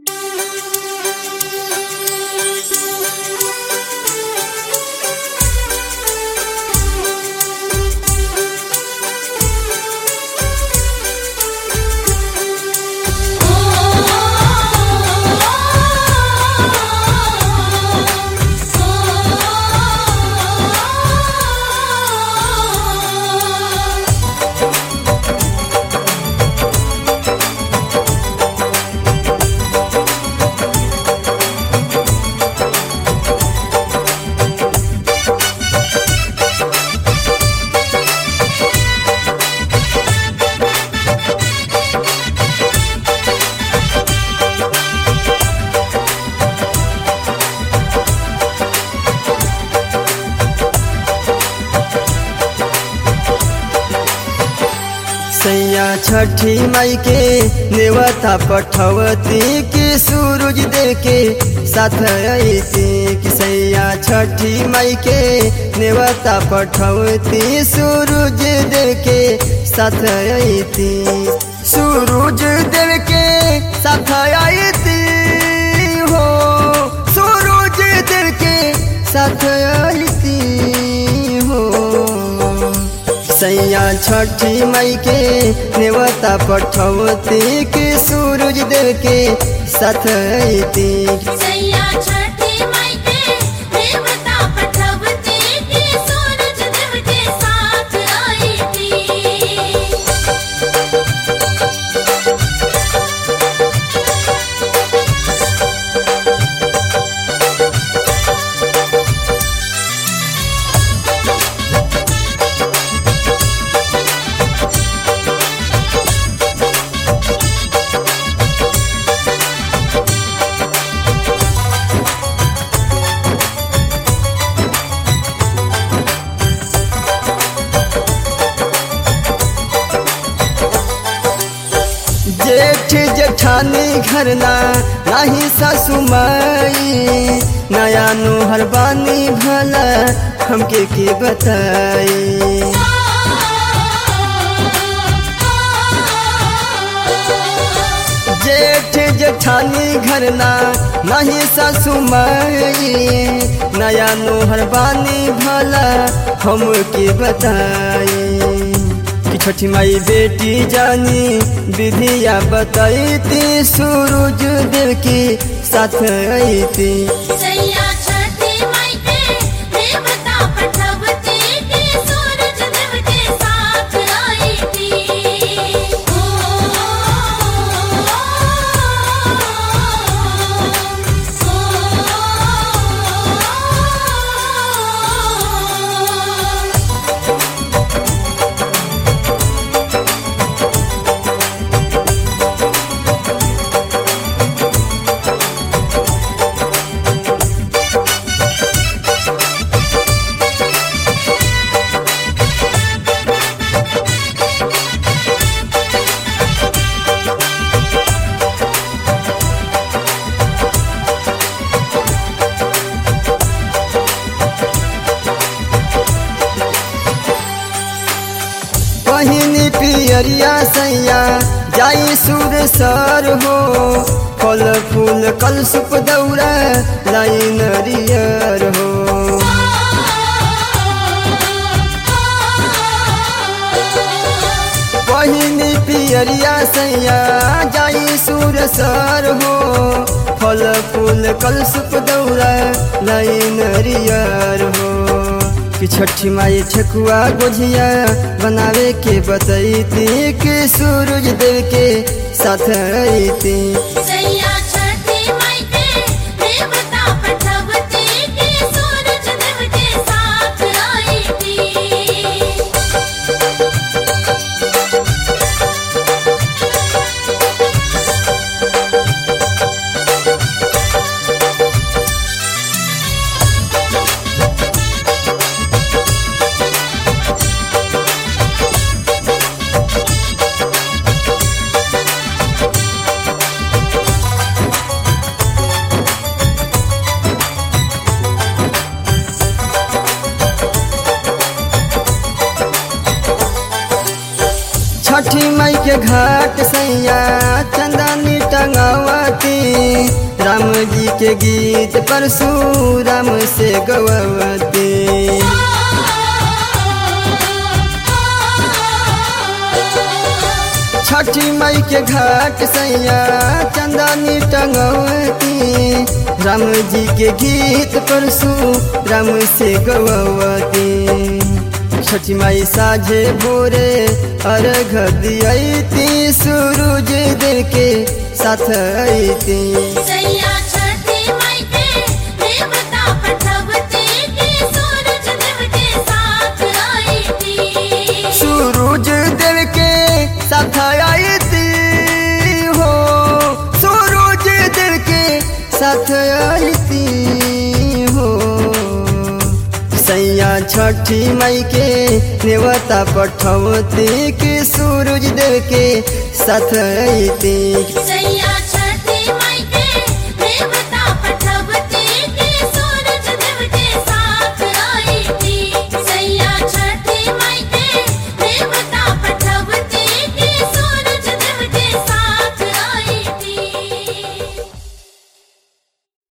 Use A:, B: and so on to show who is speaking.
A: छठी माई के नेवता पठवती कि सूरज देव के साथ अती कि सैया छठी माई के नेवता पठवती सूरज देव के साथ अती सूरज देव के साथ अती हो सूरज देव के साथ अती हो सैया छठी मई के नेवता पठवती के सूरज देव के साथ अती
B: सैया छठी माई के देवता पठवती के सूरज देव के साथ आई थी
A: जेठ जेठानी घरना नाही सासु माई नया नोहर बानी भला हमके के बताई जेठ जेठानी घरना नहीं सासु माई नया नोहर बानी भला हमके बताई कि छठी माई बेटी जानी विधिया बताईती सूरज देव की साथ अती
B: सैया छठी माई के देवता पठवती के सूरज देव के साथ आई थी
A: पहिनी पियरिया सैया जाई सुर सर हो फल फूल कल सुप दौरा लाई नरियर हो पहिनी पियरिया सैया जाई सुर सर हो फल फूल कल सुप दौरा लाई नरियर हो कि छठी माई ठेकुआ गोझिया बनावे के बतैती कि सूरज देव के साथ अती
B: सैया छठी माई के देवता पठवती के सूरज देव के साथ आई थी
A: छठी माई के घाट सैया चंदनी टंगावती राम जी के गीत परशुराम से गवती छठी मई के घाट सैया चंदनी टंगवती राम जी के गीत परसु राम से गवती छठी माई साझे भोरे अर्घ दियती सूरज देव के साथ अती
B: सैया छठी माई के देवता पठवती के सूरज देव के साथ आई थी
A: सूरज देव के साथ आयती हो सूरज देव के साथ आयती हो सैया छठी मई के नेवता पठवती के सूरज देव के साथ आयती
B: सैया